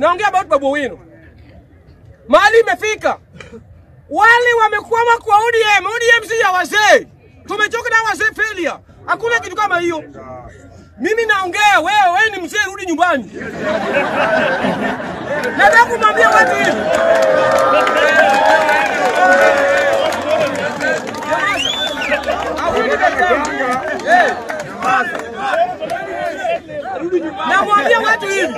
naongea about Babu Owino. Mahali imefika. Wale wamekwama kwa ODM. ODM si ya wazee. Tumechoka na wazee failure. Hakuna kitu kama hiyo. Mimi naongea wewe, wewe ni mzee, rudi nyumbani. Nataka kumwambia watu hivi. Eh. Namwambia watu hivi,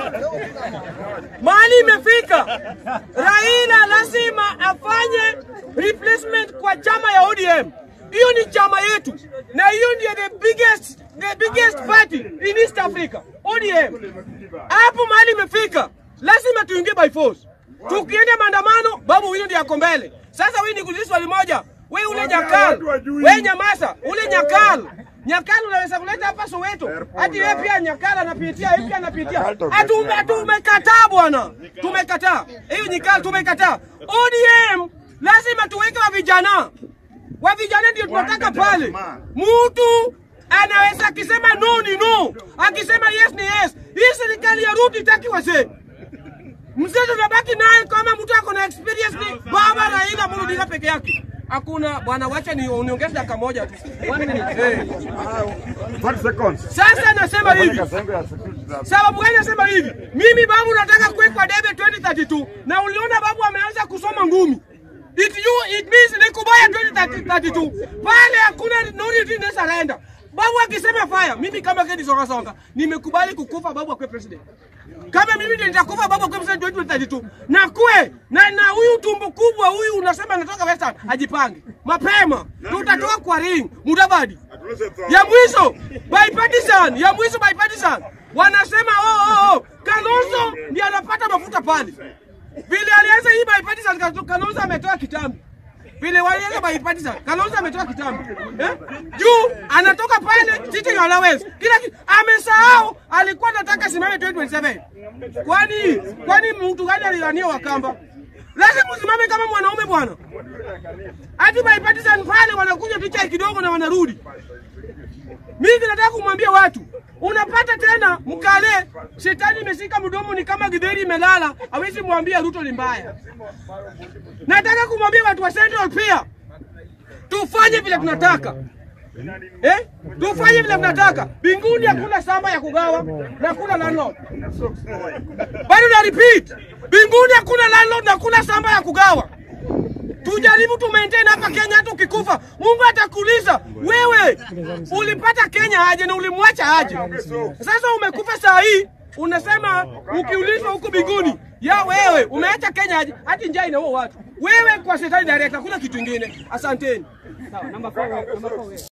mahali imefika, Raila lazima afanye replacement kwa chama ya ODM. Hiyo ni chama yetu, na hiyo ndio the biggest, the biggest party in East Africa, ODM. Hapo mahali imefika, lazima tuingie by force. Tukienda maandamano, Babu Owino ndiye ako mbele. Sasa wewe nikuulize swali moja, wewe ule Nyakal, wewe Nyamasa, ule Nyakal Nyakal unaweza kuleta hapa Soweto, hati wewe pia Nyakal anapitia, yeye pia anapitia. Hatu tumekataa bwana, tumekataa hiyo Nyakal, tumekataa. ODM lazima tuweke wa vijana, wa vijana ndio tunataka pale. Mtu anaweza akisema no ni no, akisema yes ni yes. Hii serikali ya Ruto itaki wazee mzee tunabaki naye kama mtu ako na experience ni baba Raila Amolo Odinga peke yake. Hakuna bwana, wacha ni uniongeze dakika moja tu. One minute. Eh. 20 seconds. Sasa nasema hivi, Kasengo ya security za- sababu gani nasema hivi? Mimi babu nataka kuwekwa debe 2032 na uliona babu ameanza kusoma ngumi. It you it means ni kubaya 2032. Pale hakuna no retreat na surrender. Babu akisema fire, mimi kama Kedi Songa Songa nimekubali kukufa babu akwe president. Kama mimi ndio nitakufa babu akwe president 2032. Na kwe na na huyu tumbo kubwa huyu unasema anatoka Western ajipange. Mapema tutatoka kwa ring Mudavadi. Ya mwisho bipartisan, ya mwisho bipartisan. Wanasema oh oh oh, Kalonzo ndiye anapata mafuta pale. Vile alianza hii bipartisan Kalonzo ametoa kitambi. Vile walianza bipartisan Kalonzo ametoa kitambi. Eh? Juu anatoka pale teaching allowance. Kila kitu amesahau alikuwa anataka simame 2027. Kwani kwani mtu gani alilania Wakamba? Lazima usimame kama mwanaume bwana. Hadi bipartisan pale wanakuja picha kidogo na wanarudi. Mimi nataka kumwambia watu, unapata tena mkale, shetani imeshika mdomo, ni kama githeri imelala, hawezi mwambia Ruto ni mbaya. Nataka kumwambia watu wa Central pia tufanye vile tunataka eh? Tufanye vile tunataka. Binguni hakuna samba ya kugawa na hakuna landlord. Bado na repeat, binguni hakuna landlord na hakuna samba ya kugawa. Tujaribu tu maintain hapa Kenya, hata ukikufa Mungu atakuuliza wewe ulipata Kenya aje na ulimwacha aje. Sasa umekufa saa hii unasema ukiulizwa huko binguni, ya wewe umeacha Kenya aje? Hati njaa inaua watu. Wewe kwa shetani direct, hakuna kitu kingine. Asanteni. Sawa, namba 4 namba 4